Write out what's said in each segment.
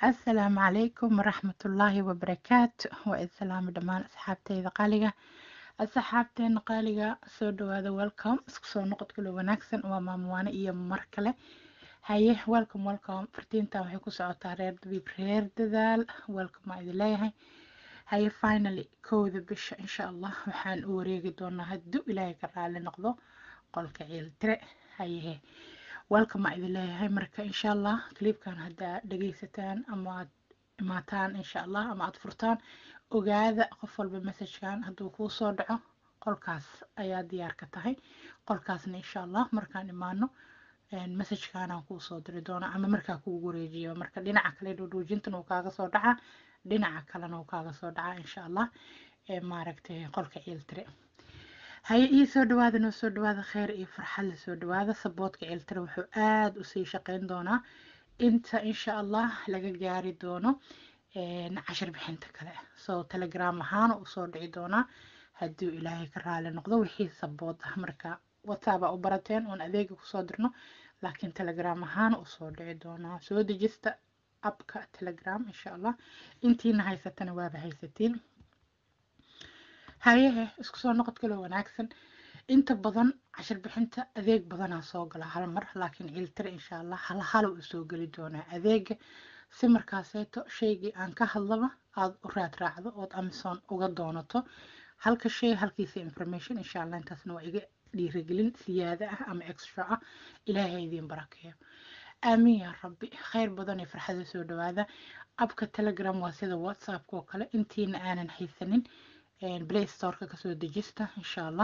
asalaamu calaykum waraxmatullaahi wabarakaatu waa idin salaamo dhammaan asxaabteyda qaaliga asxaabteena qaaliga soo dhawaada welcome isku soo noqod kalo wanaagsan waa maamuwaane iyo mar kale haye welcome welcome fartiintan waxay ku socotaa reer dabiib reer dadaal welcome waa idin leeyahay haye finally kowda bisha insha allah waxaan u wareegi doonaa hadduu ilaahay ka raali noqdo qolka ciiltire hayehe welcome aa idin leeyahay marka insha allah clipkan haddaa dhagaysataan ama aad imaataan insha allah ama aad furtaan ogaada qof walba messagekan hadduu kuu soo dhaco qolkaas ayaa diyaar ka tahay qolkaasna insha allah markaan imaano messagekanaan kuu soo diri doona ama markaa kuugu wareejiyo marka dhinaca kale dhuudhuujintan uu kaaga soo dhacaa dhinaca kalena uu kaaga soo dhacaa insha allah maaragtay qolka ciiltire haye ii soo dhawaada noo soo dhawaada kheyr iyo farxad la soo dhawaada saboodka ciiltire wuxuu aada usii shaqeyn doonaa inta insha allah laga gaari doono cashir bixinta kale soo telegram ahaana usoo dhici doonaa hadduu ilaahay ka raali noqdo wixii sabood ah marka whatsapp aa u barateen oon adeega kusoo dirno laakiin telegram ahaana usoo dhici doonaa soo dejista abka telegram insha allah intiina haysatana waaba haysatiin hayehe isku soo noqod kaloo wanaagsan inta badan cashir bixinta adeeg badanaa soo gala hal mar laakiin ciiltire insha allah hal hal uu soo geli doonaa adeega si markaaseeto shaygii aan ka hadlaba aada u raad raacdo ood amazon uga doonato halka shay halkiisa information insha allah intaasna waa iga dhiirigelin siyaada ah ama extra ah ilaahay idiin barakeeyo aamiin yaa rabbi kheyr badan iyo farxada soo dhawaada abka telegram waa sida whatsappka oo kale intiina aanan haysanin play storeka kasoo dejista insha allah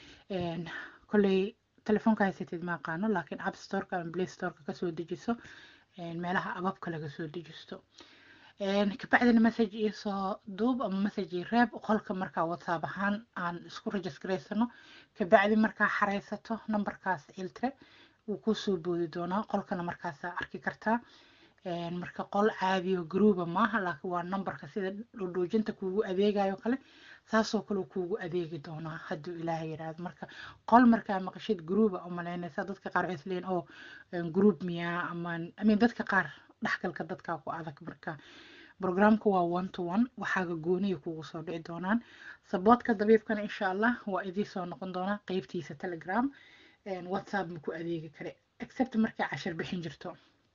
kolley telefoonka haysatid ma aqaano laakiin app storeka ama play storeka kasoo dejiso meelaha ababka laga soo dejisto kabacdina message iisoo duub ama message ii reeb qolka markaa whatsapp ahaan aan isku registraysano kabacdi markaa xareysato numberkaas ciltire wuu kusoo boodi doonaa qolkana markaasaa arki kartaa marka qol caadiyo gruuba maaha laakiin waa numberka sida dhudhuujinta kuugu adeegayo kale saasoo kale kuugu adeegi doonaa hadduu ilaahay yidhaahdo marka qol markaa maqashid gruuba u malaynaysa dadka qaar waxay isleeyiin oo gruub miyaa ama amin dadka qaar dhexgalka dadkaa ku adag marka programka waa one to one waxaaga gooniya kugu soo dhici doonaan saboodka dabiibkana insha allah waa idii soo noqon doonaa qeybtiisa telegram whatsapp ma ku adeegi kare except markay cashir bixin jirto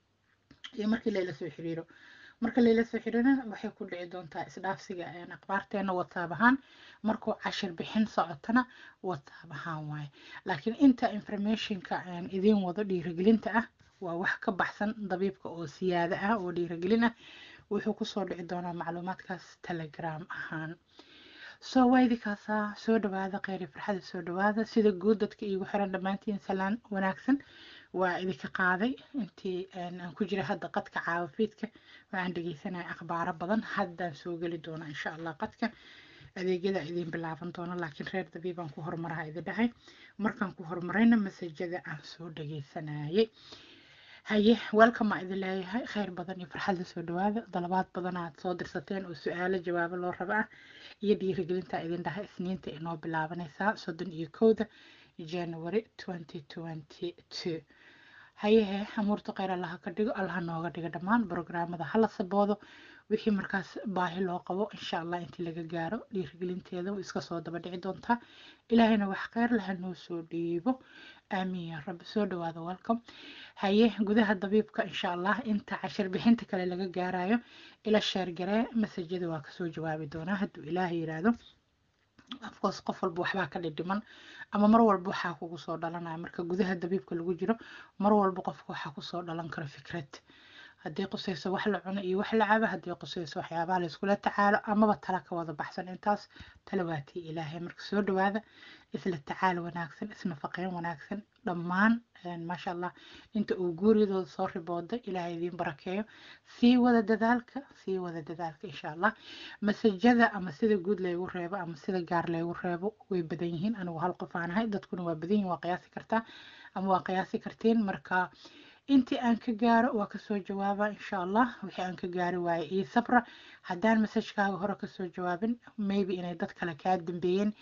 iyo markii layla soo xiriiro marka layla soo xiriirana waxay ku dhici doontaa isdhaafsiga akhbaarteena whatsapp ahaan markuu cashir bixin socotana whatsapp ahaan waaye laakiin inta informationka idiin wado dhiirigelinta ah waa wax ka baxsan dabiibka oo siyaada ah oo dhiirigelin ah wuxuu kusoo dhici doonaa macluumaadkaas telegram ahaan soo waydikaasaa soo dhawaada kheyri farxada soo dhawaada sida guud dadka iigu xiran dhammaantiin salaan wanaagsan waa idinka qaaday intii aan ku jira hadda qadka caawafiidka waxaan dhegeysanaya akhbaaro badan haddaan soo geli doona insha allah qadka adeegyada idiin bilaaban doono laakiin reer dabiibaan ku horumaraha idin dhahay markaan ku horumarayna masajada aan soo dhegeysanayay haye welcome aa idin leeyahay kheyr badan iyo farxadda soo dhawaada dalabaad badan aad soo dirsateen oo su-aalo jawaabo loo raba ah iyo dhiirigelinta idin dhahay isniinta inoo bilaabanaysaa soddon iyo kowda january twenty twenty two hayehe amuurta kheyr allaha ka dhigo allaha nooga dhigo dhammaan brograamada hala saboodo wixii markaas baahi loo qabo insha allah intii laga gaaro dhiirigelinteeda way iska soo daba dhici doontaa ilaahayna wax kheyr laha noo soo dhiibo aamiin yaa rabbi soo dhawaada welcome haye gudaha dabiibka insha allah inta cashir bixinta kale laga gaarayo ila sheergaree masajada waa kasoo jawaabi doonaa hadduu ilaahay yiraahdo afcourse qof walba waxbaa ka dhidhiman ama mar walba waxaa kugu soo dhalanaya marka gudaha dabiibka lagu jiro mar walba qofka waxaa kusoo dhalan karo fikrad haddii qusayso wax la cuno iyo wax la cabo haddii qusayso waxyaabaha la iskula tacaalo amaba tala ka wada baxsan intaas talawaatii ilaahay marka soo dhawaada isla tacaal wanaagsan isnafaqeyn wanaagsan dhammaan maasha allah inta uu guuridooda soo ribooda ilaahay idiin barakeeyo sii wada dadaalka sii wada dadaalka insha allah masajada ama sida guud laygu reebo ama sida gaar laygu reebo way badan yihiin anigu hal qof aan ahay dadkuna waa badan yihin waa qiyaasi kartaa ama waa qiyaasi kartiin marka intii aan ka gaaro waa kasoo jawaaba insha allah wixii aan ka gaari waaye io sabra haddaan masajkaaga hore kasoo jawaabin maybe inay dad kale kaa dambeeyeen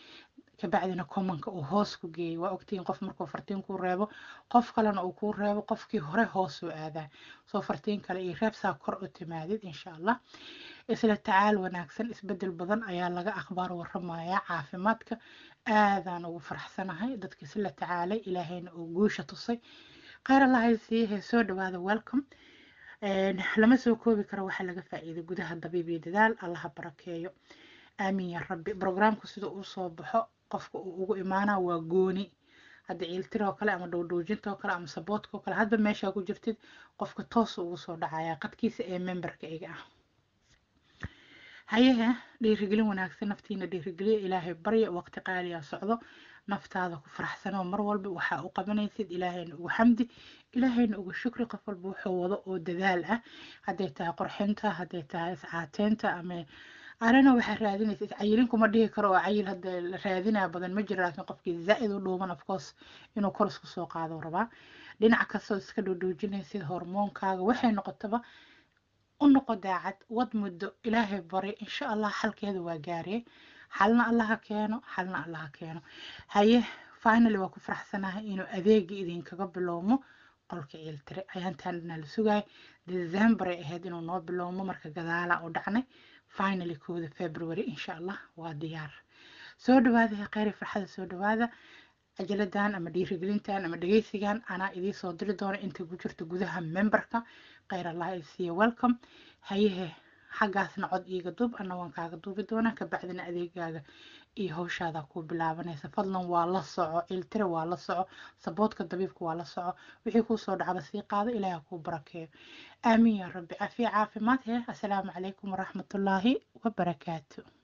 kabacdina commonka uu hoos ku geeyay waa ogtihiin qof markuu fartiin kuu reebo qof kalena uu kuu reebo qofkii hore hoos u aadaa soo fartiin kale iyo reebsaa kor u timaadid insha allah isla tacaal wanaagsan isbedel badan ayaa laga akhbaar waramayaa caafimaadka aadaan ugu faraxsanahay dadka isla tacaalay ilaahayna uu guusha tusay kheyr allahay siiyahe soo dhawaada welcome lama soo koobi karo waxaa laga faa'iiday gudaha dabiib iyo dadaal allaha barakeeyo aamin ya rabbi brograamku sida uu soo baxo qofka uu ugu imaanaa waa gooni hadda ciiltiroo kale ama dhowdhoojintoo kale ama saboodkoo kale hadba meeshaa ku jirtid qofka toos ugu soo dhacayaa qadkiisa ee memberka iga ah hayahe dhiirigelin wanaagsan naftiina dhiirigeliya ilaahay barya waqti qaaliyaa socdo naftaada ku faraxsanoo mar walba waxaa u qabanaysid ilaahayna ugu xamdi ilaahayna ugu shukri qof walba wuxuu wado oo dadaal ah hadday tahay qorxinta hadday tahay iscaateynta ama anana waxaa raadinaysa iscayilin kuma dhihi karo oo cayil hadda la raadinaa badan ma jiro laakiin qofkii zaa'id u dhuuban of course inuu kor isku soo qaado rabaa dhinac kastoo iska dhoodhoojinaysid hormoonkaaga waxay noqotaba u noqo daacad wad muddo ilaahay bari insha allah xalkeeda waa gaariyay xalna allaha keeno xalna allaha keeno haye finally waa ku faraxsanahay inuu adeegii idinkaga bilowmo qolka ciiltire ayaantaan dhanaa la sugaay december ay ahayd inuu noo bilowmo marka gadaala u dhacnay finally kooda february insha allah waa diyaar soo dhawaada kheyri farxada soo dhawaada ajaladan ama dhiirigelintan ama dhegeysigan anaa idiin soo diri doona inta ku jirta gudaha memberka kheyr allah ay siiya welcome hayehe xaggaasna cod iiga duub ana waan kaaga duubi doonaa kabacdina adeegaaga iyo hawshaada ku bilaabanaysa fadlan waa la soco iltira waa la soco saboodka dabiibka waa la soco wixii kuu soo dhacba sii qaado ilaaha kuu barakeeyo aamiin yaa rabbi cafiya caafimaad hee assalaamu calaykum waraxmatullaahi wabarakaatu